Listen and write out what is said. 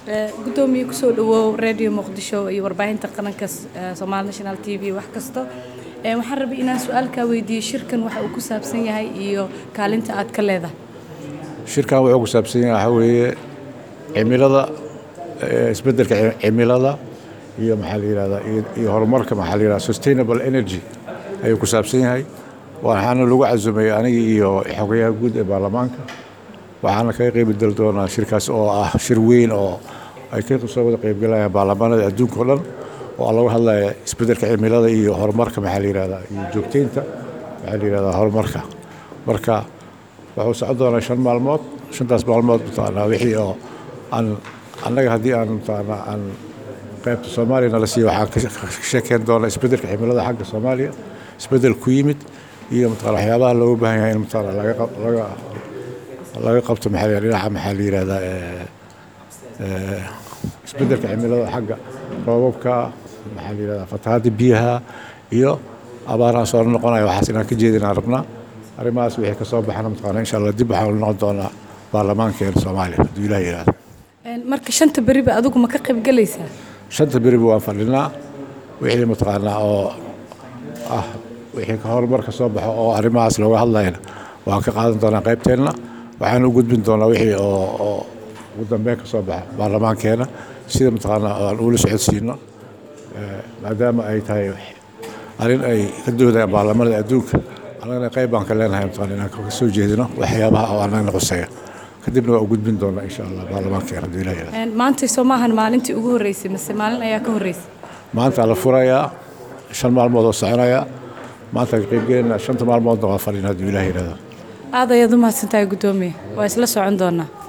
gudoomiye kusoo dhawow radio muqdisho iyo warbaahinta qaranka somaali national t v wax kasto waxaan rabay inaan su-aalkaa weydiiyo shirkan waxa uu ku saabsan yahay iyo kaalinta aad ka leedahay shirkan wuxuu ku saabsan yahay waxaa weeye cimilada isbeddelka cimilada iyo maxaa la yihahdaa iyo horumarka maxaa la yihahdaa sustainable energy ayuu ku saabsan yahay waxaana lagu casumay aniga iyo xogayaha guud ee baarlamaanka waxaana kaga qeybgeli doonaa shirkaas oo ah shir weyn oo ay ka soo wada qeybgalayaan baarlamaanada adduunka o dhan oo lagu hadlaya isbeddelka cimilada iyo horumarka maxaa la yihahdaa iyo joogteynta maxaa la yihahdaa horumarka marka wuxuu socon doonaa shan maalmood shantaas maalmood mataqaanaa wixii oo aan annaga haddii aan mataqaanaa aan qaybta soomaaliya nala siiyo waxaan ka sheekeyn doonaa isbeddelka cimilada xagga soomaaliya isbeddel ku yimid iyo mataqana waxyaabaha looga baahan yahay in mataqana laga laga laga qabto maxaa la dhinaca maxaa la yihahdaa isbeddelka cimilada xagga roobabka maxaa la yihahdaa fatahaadda biyaha iyo abaaraha soo noqonaya waxaas inaan ka jeedinaan rabnaa arrimahaas wixii ka soo baxana mataqana insha allah dib waxaan noqon doonaa baarlamaankeena soomaaliya hadduu ilaah yihahdo marka shanta beriba adigu ma ka qaybgalaysaa shanta beriba waan fadhinaa wixii mataqaanaa oo ah wixii horumar ka soo baxo oo arrimahaas looga hadlayana waan ka qaadan doonaa qaybteenna waxaan u gudbin doonaa wixii oo oo ugu dambeyn ka soo baxa baarlamaankeena sida mataqaanaa aan ula socodsiino maadaama ay tahay arrin ay ka doodayaan baarlamaanada adduunka annagana qayb baan ka leenahay mataqana inaan ka soo jeedino waxyaabaha oo annagana quseeya kadibna waa u gudbin doonaa insha allah baarlamaankeena hadduu ilaah yihahdo maantay soo maahan maalintii ugu horreysay mase maalin ayaa ka horreysay maanta la furayaa shan maalmood oo soconaya maanta ka qaybgelinaa shanta maalmoodna waa fadhin hadduu ilaah yihahdo aad ayaad u mahadsantahay guddoomiye waa isla socon doonaa